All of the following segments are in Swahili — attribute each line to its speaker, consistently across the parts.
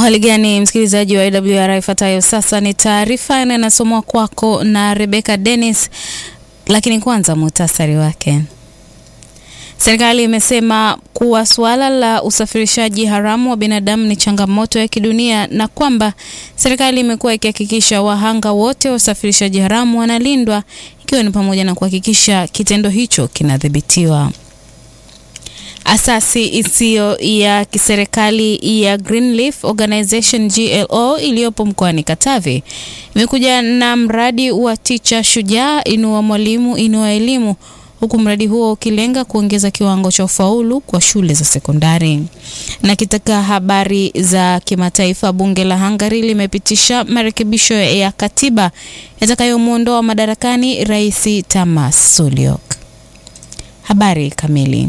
Speaker 1: Hali gani msikilizaji wa AWR, ifuatayo sasa ni taarifa na inasomwa kwako na Rebecca Dennis, lakini kwanza muhtasari wake. Serikali imesema kuwa suala la usafirishaji haramu wa binadamu ni changamoto ya kidunia na kwamba serikali imekuwa ikihakikisha wahanga wote wa usafirishaji haramu wanalindwa ikiwa ni pamoja na kuhakikisha kitendo hicho kinadhibitiwa. Asasi isiyo ya kiserikali ya Greenleaf Organization GLO iliyopo mkoani Katavi imekuja na mradi wa Ticha Shujaa, inua mwalimu, inua elimu, huku mradi huo ukilenga kuongeza kiwango cha ufaulu kwa shule za sekondari. Na katika habari za kimataifa, bunge la Hungary limepitisha marekebisho ya katiba yatakayomwondoa madarakani Rais Tamas Sulyok. Habari kamili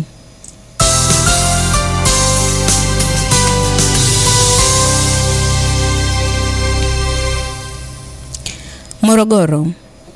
Speaker 1: Morogoro.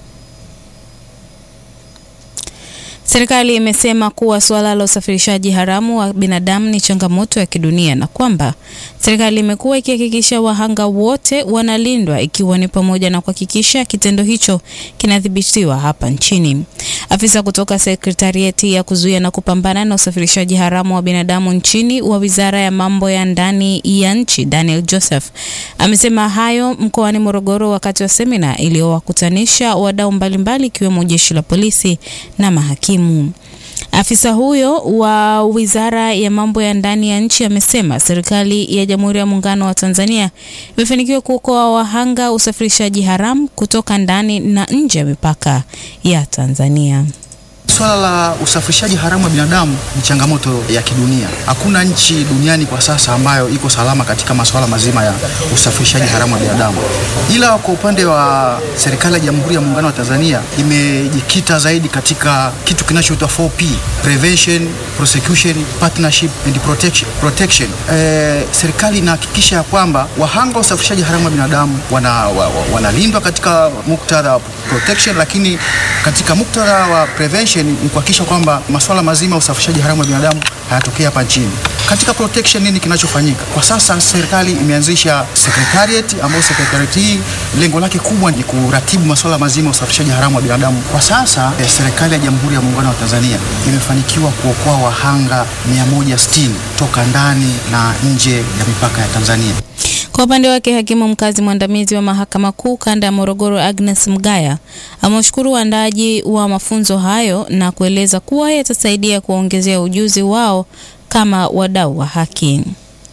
Speaker 1: Serikali imesema kuwa suala la usafirishaji haramu wa binadamu ni changamoto ya kidunia na kwamba serikali imekuwa ikihakikisha wahanga wote wanalindwa ikiwa ni pamoja na kuhakikisha kitendo hicho kinadhibitiwa hapa nchini. Afisa kutoka sekretarieti ya kuzuia na kupambana na usafirishaji haramu wa binadamu nchini wa Wizara ya Mambo ya Ndani ya Nchi, Daniel Joseph, amesema hayo mkoani Morogoro wakati wa semina iliyowakutanisha wadau mbalimbali ikiwemo jeshi la polisi na mahakimu. Afisa huyo wa Wizara ya Mambo ya Ndani ya Nchi amesema serikali ya Jamhuri ya Muungano wa Tanzania imefanikiwa kuokoa wahanga usafirishaji haramu kutoka ndani na nje ya mipaka ya Tanzania.
Speaker 2: Swala la usafirishaji haramu wa binadamu ni changamoto ya kidunia. Hakuna nchi duniani kwa sasa ambayo iko salama katika masuala mazima ya usafirishaji haramu wa binadamu, ila kwa upande wa serikali ya Jamhuri ya Muungano wa Tanzania imejikita zaidi katika kitu kinachoitwa 4P: prevention, prosecution, partnership and protection. protection. E, serikali inahakikisha ya kwamba wahanga wa usafirishaji haramu wa binadamu wanalindwa wana katika muktadha wa protection, lakini katika muktadha wa prevention ni kuhakikisha kwamba masuala mazima ya usafirishaji haramu wa binadamu hayatokea hapa nchini. Katika protection, nini kinachofanyika kwa sasa? Serikali imeanzisha secretariat, ambayo secretariat hii lengo lake kubwa ni kuratibu masuala mazima ya usafirishaji haramu wa binadamu. Kwa sasa eh, serikali ya Jamhuri ya Muungano wa Tanzania imefanikiwa kuokoa wahanga 160 toka ndani na nje ya mipaka ya Tanzania.
Speaker 1: Kwa upande wake hakimu mkazi mwandamizi wa mahakama kuu kanda ya Morogoro Agnes Mgaya amewashukuru waandaaji wa mafunzo hayo na kueleza kuwa yatasaidia kuwaongezea ujuzi wao kama wadau wa haki.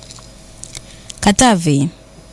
Speaker 1: Katavi.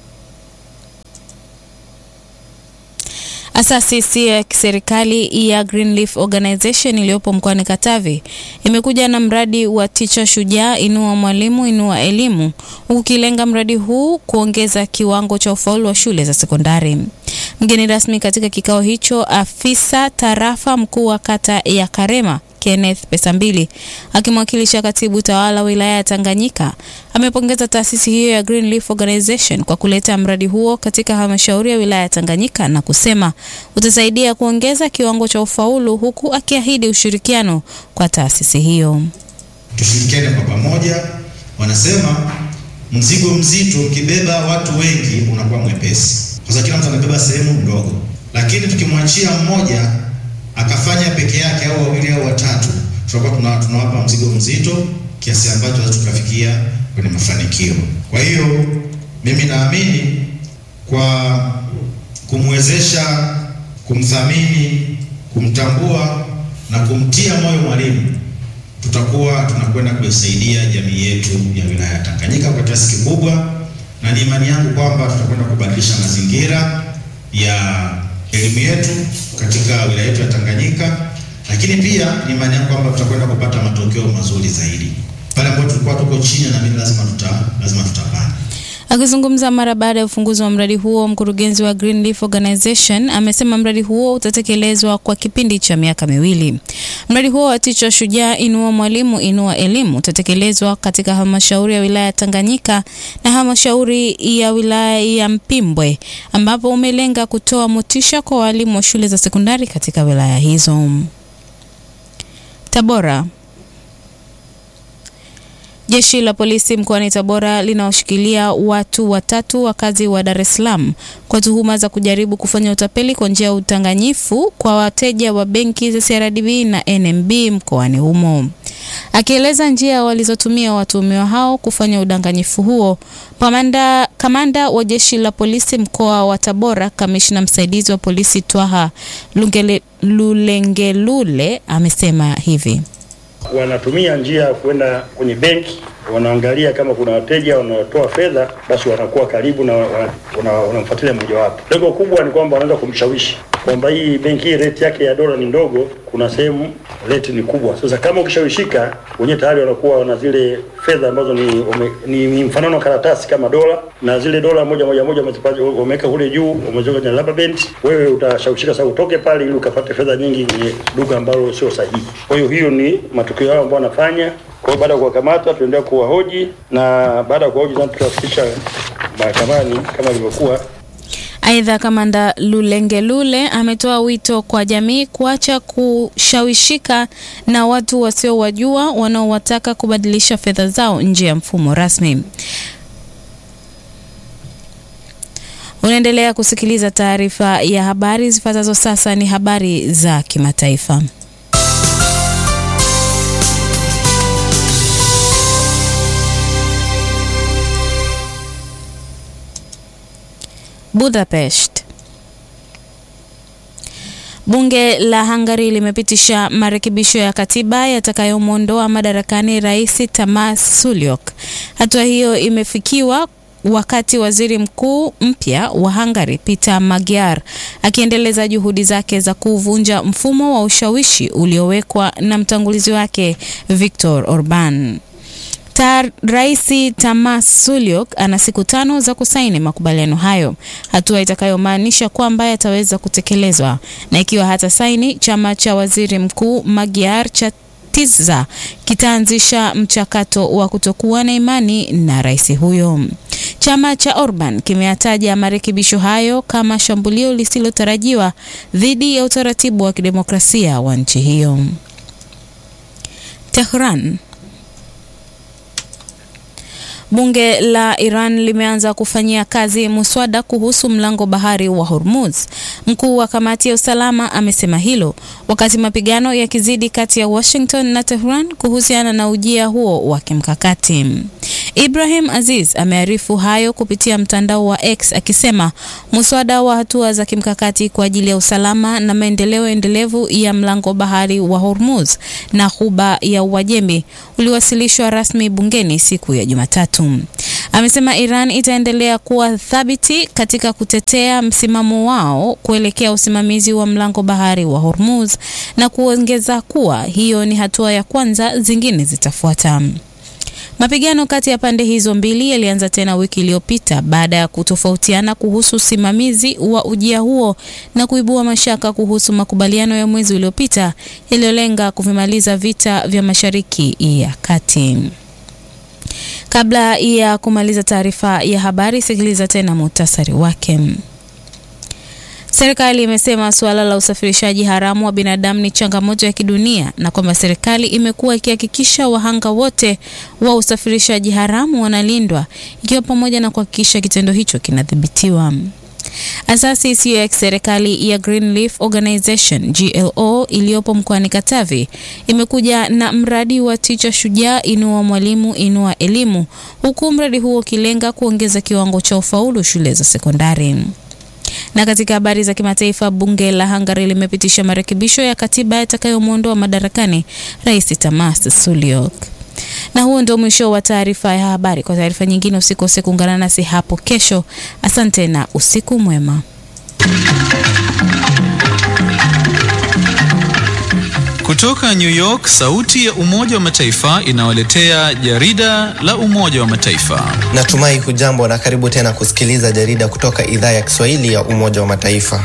Speaker 1: Asasi isiyo ya kiserikali ya Greenleaf Organization iliyopo mkoani Katavi imekuja na mradi wa Ticha Shujaa, inua mwalimu, inua elimu, huku kilenga mradi huu kuongeza kiwango cha ufaulu wa shule za sekondari. Mgeni rasmi katika kikao hicho, afisa tarafa mkuu wa kata ya Karema Kenneth Pesambili akimwakilisha katibu tawala wilaya ya Tanganyika amepongeza taasisi hiyo ya Greenleaf Organization kwa kuleta mradi huo katika halmashauri ya wilaya ya Tanganyika na kusema utasaidia kuongeza kiwango cha ufaulu huku akiahidi ushirikiano kwa taasisi hiyo.
Speaker 3: Tushirikiane kwa pamoja. Wanasema mzigo mzito ukibeba watu wengi unakuwa mwepesi, kwa sababu kila mtu anabeba sehemu ndogo, lakini tukimwachia mmoja akafanya peke yake au wawili au watatu, tutakuwa tunawapa mzigo mzito kiasi ambacho tunaweza tukafikia kwenye mafanikio. Kwa hiyo mimi naamini kwa kumwezesha, kumthamini, kumtambua na kumtia moyo mwalimu, tutakuwa tunakwenda kuisaidia jamii yetu ya wilaya ya Tanganyika kwa kiasi kikubwa, na ni imani yangu kwamba tutakwenda kubadilisha mazingira ya elimu yetu katika wilaya yetu ya Tanganyika, lakini pia ni imani yangu kwamba tutakwenda kupata matokeo mazuri zaidi pale ambapo tulikuwa tuko chini, na mimi lazima tuta lazima tutapanda.
Speaker 1: Akizungumza mara baada ya ufunguzi wa mradi huo, mkurugenzi wa Greenleaf Organization amesema mradi huo utatekelezwa kwa kipindi cha miaka miwili. Mradi huo wa Ticha Shujaa, inua mwalimu, inua elimu utatekelezwa katika halmashauri ya wilaya ya Tanganyika na halmashauri ya wilaya ya Mpimbwe, ambapo umelenga kutoa motisha kwa walimu wa shule za sekondari katika wilaya hizo. Tabora. Jeshi la polisi mkoani Tabora linaoshikilia watu watatu wakazi wa Dar es Salaam kwa tuhuma za kujaribu kufanya utapeli kwa njia ya udanganyifu kwa wateja wa benki za CRDB na NMB mkoani humo. Akieleza njia walizotumia watuhumiwa hao kufanya udanganyifu huo, kamanda, kamanda wa jeshi la polisi mkoa wa Tabora, kamishna msaidizi wa polisi Twaha Lungele, Lulengelule amesema hivi
Speaker 4: wanatumia njia ya kwenda kwenye benki, wanaangalia kama kuna wateja wanaotoa fedha, basi wanakuwa karibu na wanamfuatilia mmojawapo. Lengo kubwa ni kwamba wanaweza kumshawishi kwamba hii benki hii rate yake ya dola ni ndogo, kuna sehemu rate ni kubwa. Sasa kama ukishawishika, wenyewe tayari wanakuwa wana zile fedha ambazo ni, ume, ni, ni mfanano wa karatasi kama dola, na zile dola moja moja moja wameweka kule juu, wameziweka kwenye rubber band. Wewe utashawishika sasa utoke pale ili ukapate fedha nyingi kwenye duka ambalo sio sahihi. Kwa hiyo hiyo ni matukio yao ambao wanafanya. Kwa hiyo baada ya kuwakamata, tuendelea kuwahoji na baada ya kuwahoji sasa tutawafikisha mahakamani kama ilivyokuwa.
Speaker 1: Aidha, kamanda Lulengelule ametoa wito kwa jamii kuacha kushawishika na watu wasiowajua wanaowataka kubadilisha fedha zao nje ya mfumo rasmi. Unaendelea kusikiliza taarifa ya habari. Zifuatazo sasa ni habari za kimataifa. Budapest. Bunge la Hungary limepitisha marekebisho ya katiba yatakayomwondoa madarakani Rais Tamas Sulyok. Hatua hiyo imefikiwa wakati waziri mkuu mpya wa Hungary Peter Magyar akiendeleza juhudi zake za kuvunja mfumo wa ushawishi uliowekwa na mtangulizi wake Viktor Orban. Tar, Rais Tamas Sulyok ana siku tano za kusaini makubaliano hayo, hatua itakayomaanisha kwamba yataweza kutekelezwa, na ikiwa hata saini, chama cha waziri mkuu Magyar cha Tiza kitaanzisha mchakato wa kutokuwa na imani na rais huyo. Chama cha Orban kimeyataja marekebisho hayo kama shambulio lisilotarajiwa dhidi ya utaratibu wa kidemokrasia wa nchi hiyo. Tehran. Bunge la Iran limeanza kufanyia kazi muswada kuhusu mlango bahari wa Hormuz. Mkuu wa kamati ya usalama amesema hilo wakati mapigano yakizidi kati ya Washington na Tehran kuhusiana na ujia huo wa kimkakati. Ibrahim Aziz amearifu hayo kupitia mtandao wa X akisema muswada wa hatua za kimkakati kwa ajili ya usalama na maendeleo endelevu ya mlango bahari wa Hormuz na ghuba ya Uajemi uliwasilishwa rasmi bungeni siku ya Jumatatu. Amesema Iran itaendelea kuwa thabiti katika kutetea msimamo wao kuelekea usimamizi wa mlango bahari wa Hormuz na kuongeza kuwa hiyo ni hatua ya kwanza, zingine zitafuata. Mapigano kati ya pande hizo mbili yalianza tena wiki iliyopita baada ya kutofautiana kuhusu usimamizi wa ujia huo na kuibua mashaka kuhusu makubaliano ya mwezi uliopita yaliyolenga kuvimaliza vita vya Mashariki ya Kati. Kabla ya kumaliza taarifa ya habari, sikiliza tena muhtasari wake. Serikali imesema suala la usafirishaji haramu wa binadamu ni changamoto ya kidunia na kwamba serikali imekuwa ikihakikisha wahanga wote wa usafirishaji haramu wanalindwa ikiwa pamoja na kuhakikisha kitendo hicho kinadhibitiwa. Asasi isiyo ya kiserikali ya Greenleaf Organization GLO iliyopo mkoani Katavi imekuja na mradi wa Ticha Shujaa, inua mwalimu, inua elimu, huku mradi huo ukilenga kuongeza kiwango cha ufaulu shule za sekondari. Na katika habari za kimataifa, bunge la Hungary limepitisha marekebisho ya katiba yatakayomwondoa madarakani Rais Tamas Sulyok. Na huo ndio mwisho wa taarifa ya habari. Kwa taarifa nyingine, usikose kuungana nasi hapo kesho. Asante na usiku mwema.
Speaker 5: Kutoka New York, sauti ya Umoja wa Mataifa inawaletea jarida la Umoja wa Mataifa.
Speaker 6: Natumai hujambo na karibu tena kusikiliza jarida kutoka idhaa ya Kiswahili ya Umoja wa Mataifa.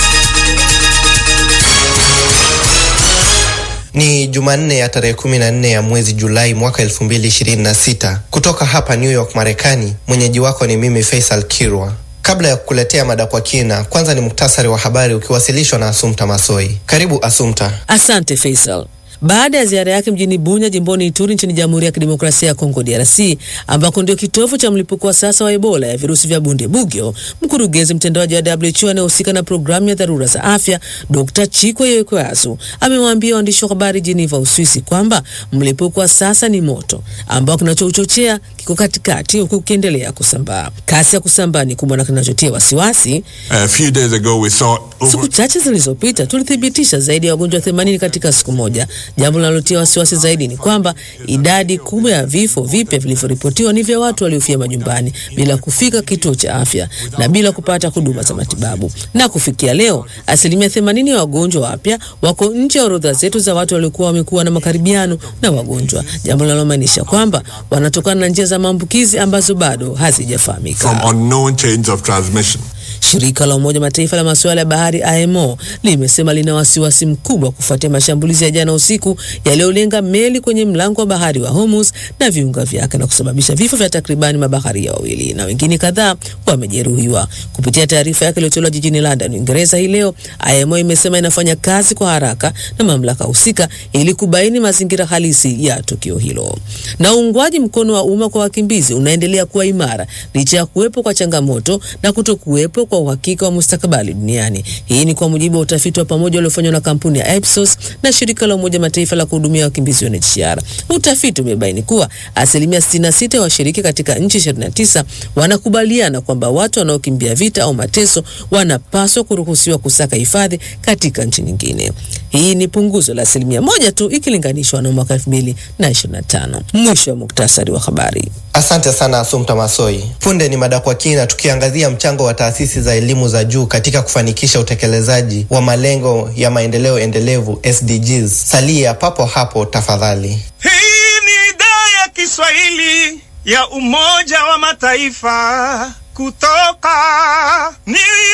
Speaker 6: Ni Jumanne ya tarehe 14 ya mwezi Julai mwaka 2026 kutoka hapa New York, Marekani. Mwenyeji wako ni mimi Faisal Kirwa. Kabla ya kukuletea mada kwa kina, kwanza ni muktasari wa habari ukiwasilishwa na Asumta Masoi. Karibu Asumta.
Speaker 7: Asante Faisal. baada ya ziara yake mjini Bunya jimboni Ituri nchini Jamhuri ya Kidemokrasia ya Kongo DRC, ambako ndio kitovu cha mlipuko wa sasa wa Ebola ya virusi vya Bundibugyo. Mkurugenzi mtendaji wa WHO anayehusika na programu ya dharura za afya Dr. Chikwe Yekwasu amewaambia waandishi wa habari Geneva, Uswisi kwamba mlipuko wa sasa ni moto ambao kinachouchochea kiko katikati huku ukiendelea kusambaa. Kasi ya kusambaa ni kubwa na kinachotia wasiwasi.
Speaker 8: A few days ago we saw over
Speaker 7: Siku chache zilizopita tulithibitisha zaidi ya wagonjwa 80 katika siku moja. Jambo linalotia wasiwasi zaidi ni kwamba idadi kubwa ya vifo vipya vilivyoripotiwa ni vya watu waliofia majumbani bila kufika kituo cha afya na bila kupata huduma za matibabu. Na kufikia leo, asilimia 80 ya wagonjwa wapya wako nje ya orodha zetu za watu waliokuwa wamekuwa na makaribiano na wagonjwa, jambo linalomaanisha kwamba wanatokana na njia za maambukizi ambazo bado hazijafahamika.
Speaker 8: from unknown chains of transmission.
Speaker 7: Shirika la Umoja Mataifa la masuala ya bahari IMO limesema lina wasiwasi mkubwa kufuatia mashambulizi ya jana usiku yaliyolenga meli kwenye mlango wa bahari wa Hormuz na viunga vyake na kusababisha vifo vya takribani mabaharia wawili na wengine kadhaa wamejeruhiwa. Kupitia taarifa yake iliyotolewa jijini London, Uingereza hii leo, IMO imesema inafanya kazi kwa haraka na mamlaka husika ili kubaini mazingira halisi ya tukio hilo. Na uungwaji mkono wa umma kwa wakimbizi unaendelea kuwa imara licha ya kuwepo kwa changamoto na kutokuwepo kwa uhakika wa mustakabali duniani. Hii ni kwa mujibu wa utafiti wa pamoja uliofanywa na kampuni ya Ipsos na shirika la Umoja Mataifa la kuhudumia wakimbizi UNHCR. Utafiti umebaini kuwa asilimia 66 ya washiriki katika nchi 29 wanakubaliana kwamba watu wanaokimbia vita au mateso wanapaswa kuruhusiwa kusaka hifadhi katika nchi nyingine. Hii ni punguzo la asilimia moja tu ikilinganishwa na mwaka 2025. Mwisho wa muktasari wa habari.
Speaker 6: Asante sana Asumta Masoi. Punde ni mada kwa kina, tukiangazia mchango wa taasisi za elimu za juu katika kufanikisha utekelezaji wa malengo ya maendeleo endelevu SDGs. Salia papo hapo tafadhali.
Speaker 9: Hii ni idhaa ya Kiswahili ya Umoja wa Mataifa kutoka New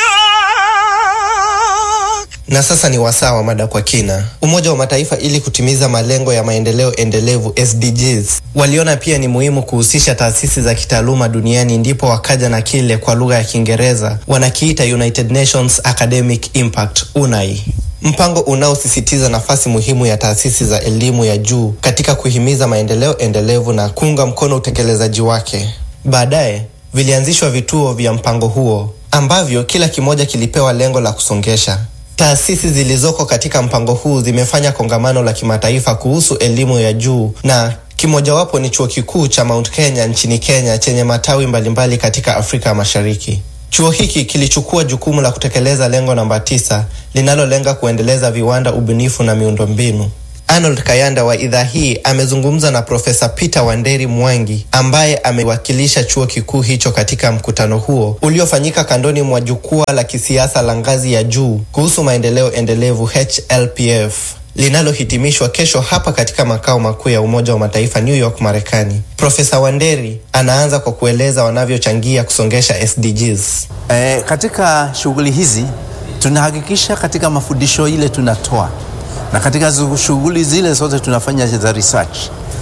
Speaker 9: York.
Speaker 6: Na sasa ni wasaa wa mada kwa kina. Umoja wa Mataifa ili kutimiza malengo ya maendeleo endelevu SDGs, waliona pia ni muhimu kuhusisha taasisi za kitaaluma duniani, ndipo wakaja na kile kwa lugha ya Kiingereza wanakiita United Nations Academic Impact UNAI, mpango unaosisitiza nafasi muhimu ya taasisi za elimu ya juu katika kuhimiza maendeleo endelevu na kuunga mkono utekelezaji wake. Baadaye vilianzishwa vituo vya mpango huo ambavyo kila kimoja kilipewa lengo la kusongesha Taasisi zilizoko katika mpango huu zimefanya kongamano la kimataifa kuhusu elimu ya juu na kimojawapo ni chuo kikuu cha Mount Kenya nchini Kenya chenye matawi mbalimbali katika Afrika Mashariki. Chuo hiki kilichukua jukumu la kutekeleza lengo namba tisa linalolenga kuendeleza viwanda, ubunifu na miundombinu. Arnold Kayanda wa idhaa hii amezungumza na Profesa Peter Wanderi Mwangi ambaye amewakilisha chuo kikuu hicho katika mkutano huo uliofanyika kandoni mwa jukwaa la kisiasa la ngazi ya juu kuhusu maendeleo endelevu HLPF linalohitimishwa kesho hapa katika makao makuu ya Umoja wa Mataifa New York, Marekani. Profesa Wanderi anaanza kwa kueleza wanavyochangia kusongesha SDGs.
Speaker 10: E, katika shughuli hizi tunahakikisha katika mafundisho ile tunatoa na katika shughuli zile zote tunafanya za research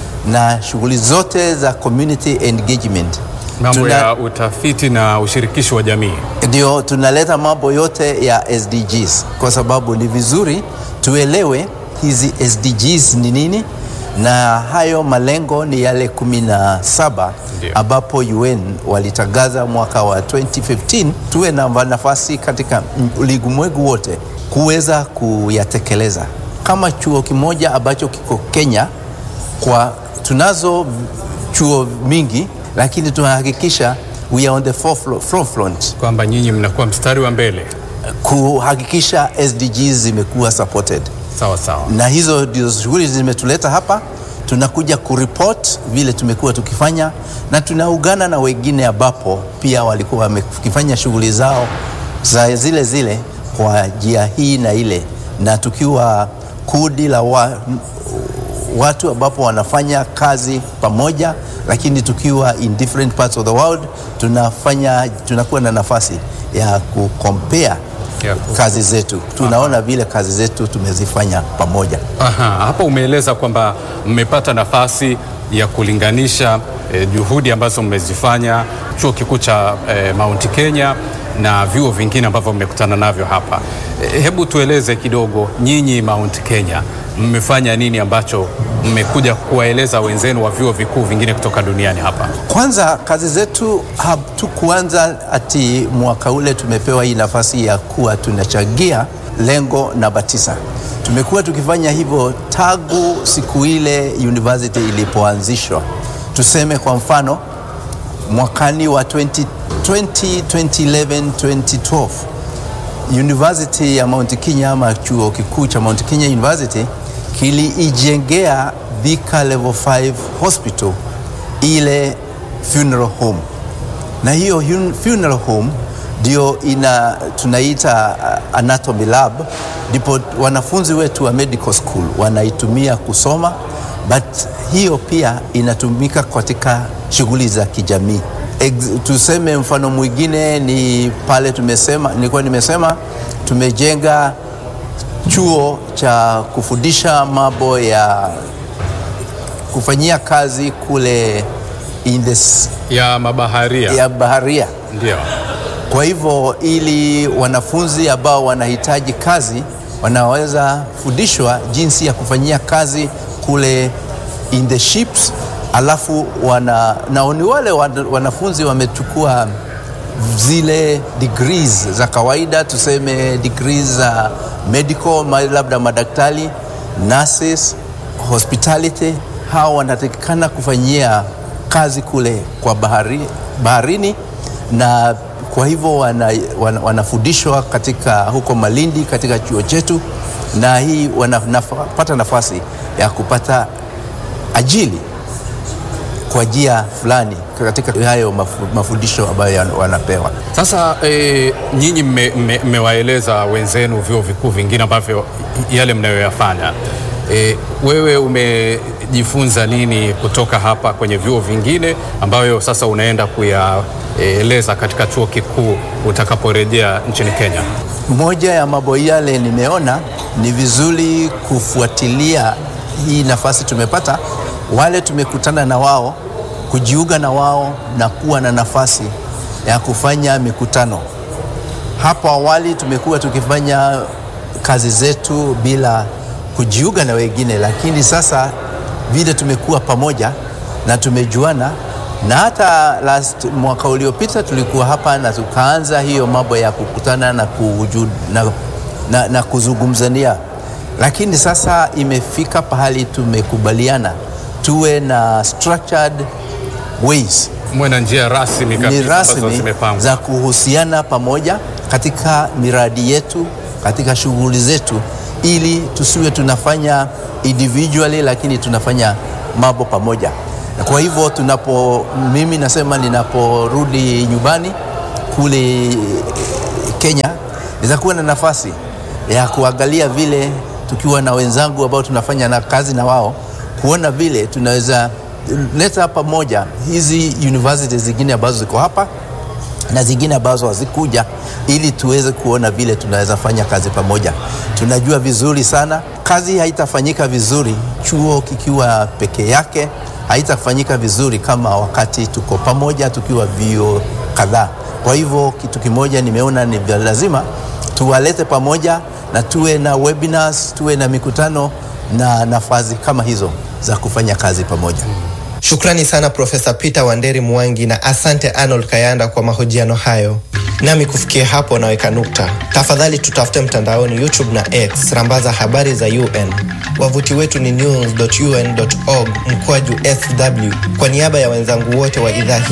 Speaker 10: na shughuli zote za community engagement
Speaker 11: mambo
Speaker 10: Tuna-
Speaker 11: ya utafiti na ushirikishi wa jamii.
Speaker 10: ndio tunaleta mambo yote ya SDGs kwa sababu ni vizuri tuelewe hizi SDGs ni nini na hayo malengo ni yale kumi na saba
Speaker 11: Ndio.
Speaker 10: ambapo UN walitangaza mwaka wa 2015 tuwe na nafasi katika ulimwengu wote kuweza kuyatekeleza. Kama chuo kimoja ambacho kiko Kenya, kwa tunazo chuo mingi, lakini tunahakikisha we are on the forefront, forefront
Speaker 11: Kwamba nyinyi mnakuwa mstari wa mbele.
Speaker 10: kuhakikisha SDGs zimekuwa supported
Speaker 11: Sawa sawa.
Speaker 10: na hizo ndio shughuli zimetuleta hapa. Tunakuja kuripot vile tumekuwa tukifanya, na tunaungana na wengine ambapo pia walikuwa wamekifanya shughuli zao za zile zile kwa njia hii na ile, na tukiwa kundi la wa, watu ambapo wanafanya kazi pamoja, lakini tukiwa in different parts of the world, tunafanya tunakuwa na nafasi ya kucompare
Speaker 11: Ya ku-
Speaker 10: kazi zetu, tunaona vile kazi zetu tumezifanya pamoja.
Speaker 11: Aha, hapa umeeleza kwamba mmepata nafasi ya kulinganisha eh, juhudi ambazo mmezifanya chuo kikuu cha eh, Mount Kenya na vyuo vingine ambavyo mmekutana navyo hapa. Eh, hebu tueleze kidogo nyinyi Mount Kenya mmefanya nini ambacho mmekuja kuwaeleza wenzenu wa vyuo vikuu vingine kutoka duniani hapa?
Speaker 10: Kwanza kazi zetu hatukuanza ati mwaka ule tumepewa hii nafasi ya kuwa tunachangia lengo namba tisa. Tumekuwa tukifanya hivyo tangu siku ile university ilipoanzishwa. Tuseme kwa mfano mwakani wa 20, 20, 2011, 2012 University ya Mount Kenya ama chuo kikuu cha Mount Kenya University kiliijengea Thika Level 5 Hospital ile funeral home, na hiyo funeral home ndio ina tunaita uh, anatomy lab, ndipo wanafunzi wetu wa medical school wanaitumia kusoma, but hiyo pia inatumika katika shughuli za kijamii. Ex, tuseme mfano mwingine ni pale tumesema, nilikuwa nimesema tumejenga chuo cha kufundisha mambo ya kufanyia kazi kule in the,
Speaker 11: ya mabaharia,
Speaker 10: ya baharia.
Speaker 11: Ndio.
Speaker 10: Kwa hivyo ili wanafunzi ambao wanahitaji kazi wanaweza fundishwa jinsi ya kufanyia kazi kule in the ships, alafu wana, na ni wale wanafunzi wamechukua zile degrees za kawaida, tuseme degrees za medical, labda madaktari, nurses, hospitality. Hawa wanatakikana kufanyia kazi kule kwa bahari, baharini na kwa hivyo wana, wana, wanafundishwa katika huko Malindi katika chuo chetu, na hii wanapata nafasi ya kupata ajili kwa njia fulani katika hayo mafu, mafundisho ambayo wanapewa.
Speaker 11: Sasa e, nyinyi mmewaeleza wenzenu vyuo vikuu vingine ambavyo yale mnayoyafanya. E, wewe umejifunza nini kutoka hapa kwenye vyuo vingine ambayo sasa unaenda kuyaeleza katika chuo kikuu utakaporejea nchini Kenya?
Speaker 10: Moja ya mambo yale nimeona ni vizuri kufuatilia hii nafasi tumepata, wale tumekutana na wao, kujiunga na wao na kuwa na nafasi ya kufanya mikutano. Hapo awali tumekuwa tukifanya kazi zetu bila kujiunga na wengine, lakini sasa vile tumekuwa pamoja na tumejuana, na hata last mwaka uliopita tulikuwa hapa na tukaanza hiyo mambo ya kukutana na, kuju, na, na, na kuzungumzania, lakini sasa imefika pahali tumekubaliana tuwe na structured ways
Speaker 11: mwe na njia rasmi
Speaker 10: ni rasmi za kuhusiana pamoja katika miradi yetu, katika shughuli zetu ili tusiwe tunafanya individually, lakini tunafanya mambo pamoja. Na kwa hivyo tunapo, mimi nasema ninaporudi nyumbani kule Kenya, nitakuwa na nafasi ya kuangalia vile tukiwa na wenzangu ambao tunafanya na kazi na wao, kuona vile tunaweza leta pamoja hizi universities zingine ambazo ziko hapa na zingine ambazo hazikuja ili tuweze kuona vile tunaweza fanya kazi pamoja. Tunajua vizuri sana kazi haitafanyika vizuri chuo kikiwa peke yake, haitafanyika vizuri kama wakati tuko pamoja tukiwa vio kadhaa. Kwa hivyo kitu kimoja nimeona ni lazima tuwalete pamoja na tuwe na webinars, tuwe na mikutano na nafasi kama hizo za kufanya kazi pamoja.
Speaker 6: Shukrani sana Profesa Peter Wanderi Mwangi na asante Arnold Kayanda kwa mahojiano hayo. Nami kufikia hapo naweka nukta. Tafadhali tutafute mtandaoni YouTube na X, rambaza habari za UN. Wavuti wetu ni news.un.org mkwaju sw. Kwa niaba ya wenzangu wote wa idhaa hii